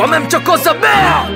wamemchokoza bea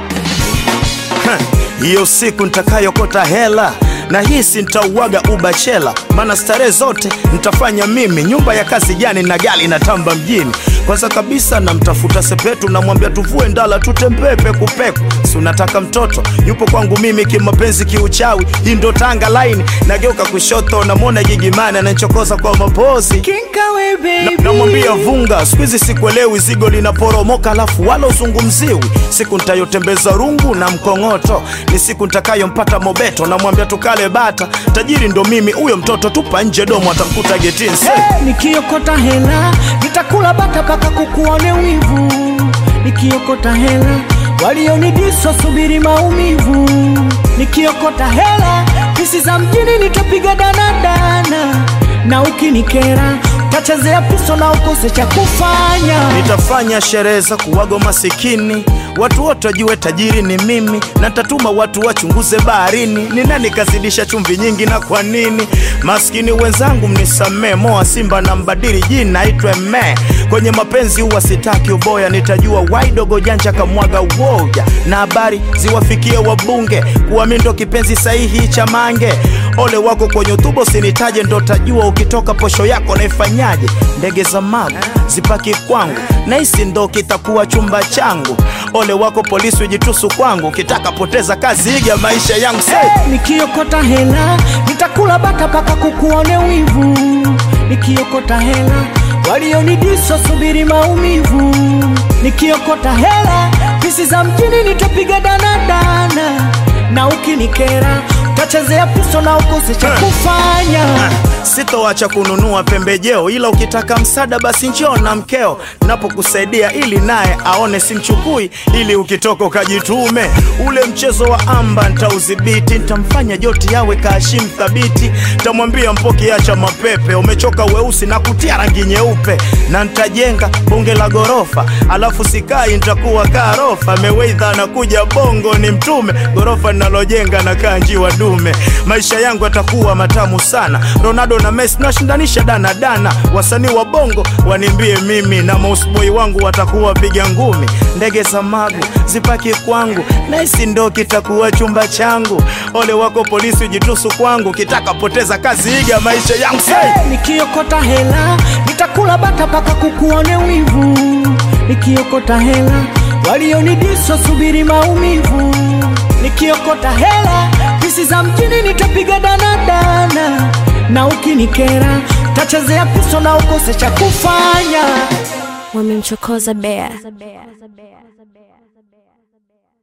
hiyo siku nitakayokota hela na hisi nitauaga ubachela, maana starehe zote nitafanya mimi. Nyumba ya kazi gani na gari na tamba mjini? Kwanza kabisa namtafuta Sepetu, namwambia tuvue ndala tutembee pekupeku. Si unataka mtoto yupo kwangu mimi, kimapenzi kiuchawi, hii ndo Tanga line. Nageuka kushoto, namwona Gigimani ananichokoza kwa mapozi Kinkawe baby. Na- namwambia vunga, siku hizi sikuelewi, zigo linaporomoka alafu wala uzungumziwi. Siku nitayotembeza rungu na mkong'oto, ni siku nitakayompata Mobeto. Namwambia tukale bata, tajiri ndo mimi, huyo mtoto tupa nje domo, atamkuta getini. Say, Hey, nikiokota hela nitakula bata mpaka kukuone wivu. Nikiokota hela walionidiswa subiri maumivu. Nikiokota hela pisi za mjini nitapiga danadana, na ukinikera tachezea piso na ukose cha kufanya. nitafanya sherehe za kuwago masikini, watu wote wajue tajiri ni mimi, na nitatuma watu wachunguze baharini, ni nani kazidisha chumvi nyingi na kwa nini. Maskini wenzangu mnisamee, moa simba na mbadili jina aitwe me. Kwenye mapenzi huwa sitaki uboya, nitajua waidogo janja kamwaga uoga, na habari ziwafikie wabunge kuwa mi ndo kipenzi sahihi cha mange. Ole wako kwenye utubo sinitaje, ndo tajua ukitoka posho yako naifanyaje. Ndege za magu zipaki kwangu, na hisi ndo kitakuwa chumba changu. Ole wako polisi ujitusu kwangu, ukitaka poteza kazi iga maisha yangu. Say, Nikiokota hela nitakula bata mpaka kukuone wivu. Nikiokota hela walionidiswa subiri maumivu. Nikiokota hela pisi za mjini nitapiga danadana, na ukinikera tachezea piso na ukose cha kufanya. sitoacha kununua pembejeo, ila ukitaka msaada basi njoo na mkeo, napokusaidia ili naye aone simchukui, ili ukitoka ukajitume. Ule mchezo wa amba ntaudhibiti, ntamfanya joti yawe kaashim thabiti, ntamwambia Mpoki acha mapepe, umechoka weusi na kutia rangi nyeupe, na ntajenga bonge la gorofa, alafu sikai ntakuwa karofa. Meweidha anakuja bongo ni mtume, gorofa ninalojenga na kaa njiwa dume. Maisha yangu yatakuwa matamu sana, Ronaldo na Messi nashindanisha dana dana. Wasanii wa bongo wanimbie mimi na mausboy wangu watakuwa piga ngumi. Ndege za magu zipaki kwangu, na hisi ndo kitakuwa chumba changu. Ole wako polisi ujitusu kwangu, kitaka poteza kazi iga maisha yangu. Say, Nikiokota hela nitakula bata mpaka kukuone wivu. Nikiokota hela walionidiswa subiri maumivu. Nikiokota hela pisi za mjini nitapiga danadana, na ukinikera tachezea piso na ukose cha kufanya. wamemchokoza bea